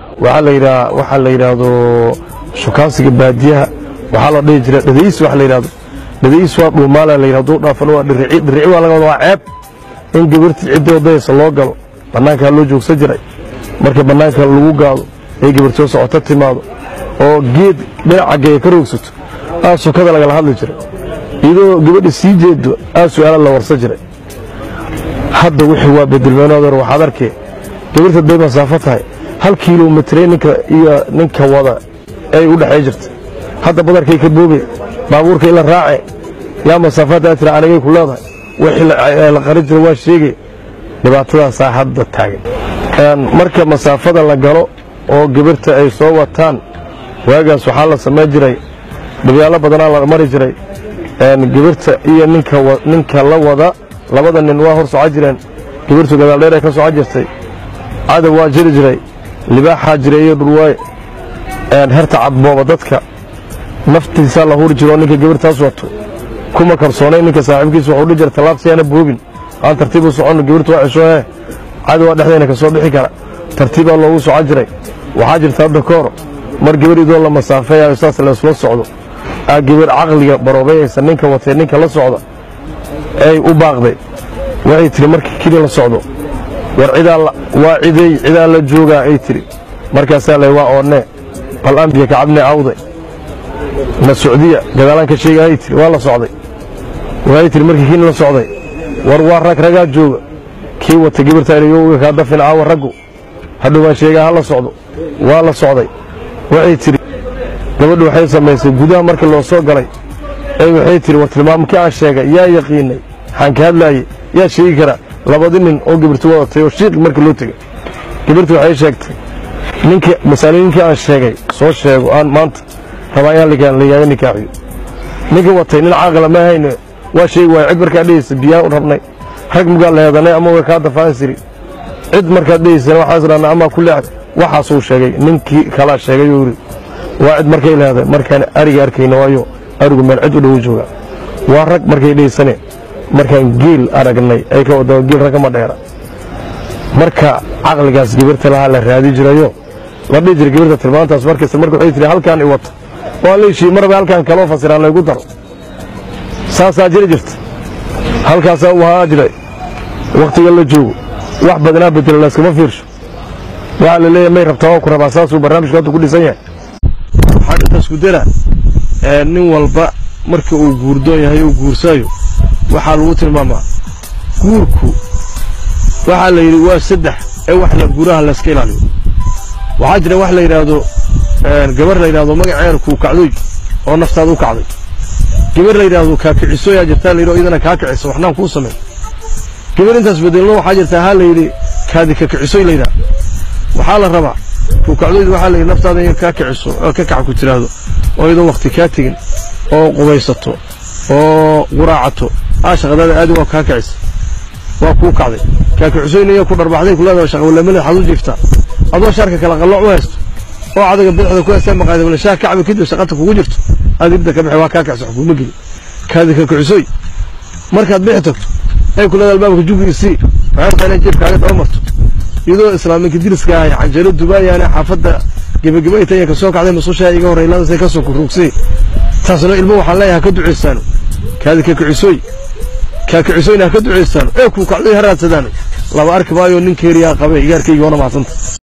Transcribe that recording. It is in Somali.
waxaa la yidhaha waxaa la yidhaahdo shukaansiga baadiyaha waxaa la dhihi jira dhadays waxa la yidhahdo dhadays waa dhuumaala la yidhahdo dhaafan waa dhirici dhirici waa laga wada waa ceeb in gabartii cidda wadayaysa loo galo bannaankaa loo joogsan jiray marka bannaanka lagu gaado ay gabartoo socoto timaado oo geed dhinaca geeya ka roogsato aa sokada lagala hadli jiray iyadoo gabadha sii jeedo aa su'aala la warsan jiray hadda wixii waa bedelmeenoodeer waxaad arkee gabarta day masaafo tahay hal kilomitre ninka iyo ninka wada ay u dhexay jirta hadda badarkay ka boobe baabuurka ila raace yaa masaafadaa tira anigay ku leedahay wixii la qarin jira waa sheegay dhibaatadaasaa hadda taagan marka masaafada la galo oo gabarta ay soo wataan waagaas waxaa la samayn jiray dhibyaalo badanaa la mari jiray gabarta iyo ninka la wada labada nin waa hor soco jireen gabartu gadaaldheer ay ka soco jirtay cadow waa jiri jiray libaaxaa jiray iyo dhulwaaye herta cadbooba dadka naftiisaa la huri jiro oo ninka gabartaas wato kuma kalsoonay ninka saaxiibkiisa wuxuu dhihi jira tallaabsiyaana boobin aan tartiib u soconno gabartu waa ceshoohe cadowaa dhexdayna ka soo bixi kara tartiibaa loogu soco jiray waxaa jirta hadda ka hor mar gabar idoo la masaafeeyayo saas laysla socdo aa gabar caqliga baroobayaysa ninka watee ninka la socda ay u baaqday waxay tidhi markii keli la socdo war waa ciday cidaa la joogaa ay tidhi markaasaa lay waa oonnee bal ambiya kacabnee awday na socdiya gadaalaan ka sheega ay tidhi waa la socday waxay tidhi markii keli la socday war waa rag ragaa jooga kii wata gabartaaniyouga kaa dafin caawa raggu hadhow baan sheegaa ha la socdo waa la socday waxay tidhi gabadhu waxay samaysay gudaha markii loo soo galay ay waxay tidhi war tilmaamkii aan sheegay yaa yaqiinay waxaan ka hadlaayey yaa sheegi karaa labadi nin oo gabartu wadatay oo shiiqi markii loo tegey gabartu waxay sheegtay ninkii masaalooyinkii aan sheegay soo sheego aan maanta rabaa inaan lagaaga nikaaxiyo ninkii watay nin caaqila ma hayne waa sheegi waaya cid markaad dhehaysa biyaan u rabnay rag mugaa la heedanay ama way kaa dafaan siri cid markaad dhehaysana waxaas idhahnaa amaa ku leexday waxaasuu sheegay ninkii kalaa sheegay uu yidhi waa cid markay leedahay markaan ariga arkayna waayo arigu meel cid u dhowo jooga waa rag markay dhehaysane markaan geel aragnay ay ka wadao geel raggama dheera marka caqligaas gabarta lahaa la raadi jirayo la dhihi jira gabarta tilmaantaas markasta marka waxay tihi halkaan i wata waa leeshii marba halkaan kaloo fasiraan laygu daro saasaa jiri jirta halkaasaa u ahaa jiray wakhtiga la joogo wax badanaa bedela layskama fiirsho waxaa la leeyahay may rabtaa waa ku rabaa saasuu barnaamijku hadda ku dhisan yahay waxaan intaas ku dara nin walba marka uu guurdoon yahay uu guursaayo waxaa lagu tilmaamaa guurku waxaa la yidhi waa saddex ee wax la guuraha layska ilaaliyo waxaa jira wax la yidhaahdo gabar la yidhahdo magaceer kuu kacdoy oo naftaada u kacday gabar la yidhaahdo kaakicisoyaa jirtaa la yidhi oo idana kaa kicisa waxnaan kuu samayn gabar intaas bedelno waxaa jirtaa haa la yidhi kaadi kakicisoy la yidhaha waxaa la rabaa kuu kacdoyd waxaa la yidhi naftaada in kaa kiciso oo ka kaca ku tiraahdo oo idan wakhti kaa tegin oo qubaysato oo quraacato aa shaqadaada aadi waa kaa kicisa waa kuu kacday kaakicisoynaya ku dharbaxday ku leedahay shaqawalamada xad u jiiftaa adoo shaarka kala qallooc u haysto oo cadaga bidixda ku haystaa maqaayada wala shaah kacbi kadib shaqata kugu jirto aad ibda ka bixi waa kaa kicisa wax kuuma gelin kaadi kaakicisoy markaad bixi tagto ay ku leedahay albaabka jugi isii waxay rabtaa inay jeebkaaga daba marto iyadoo islaaminka diriska ahay canjaro dubaayaane xaafadda gebageba ay tahay ka soo kacday masuushaa iga horey laadasay ka soo kuruugsay taasna ilmo waxaan leeyahay ka duceysaano kaadi kaakicisoy kaakicisoyna ha ka duceysaano ee kuu kacday ha raadsadaan laba arki maayo nin keeriyaa qabay igaarkayga wana mahadsanta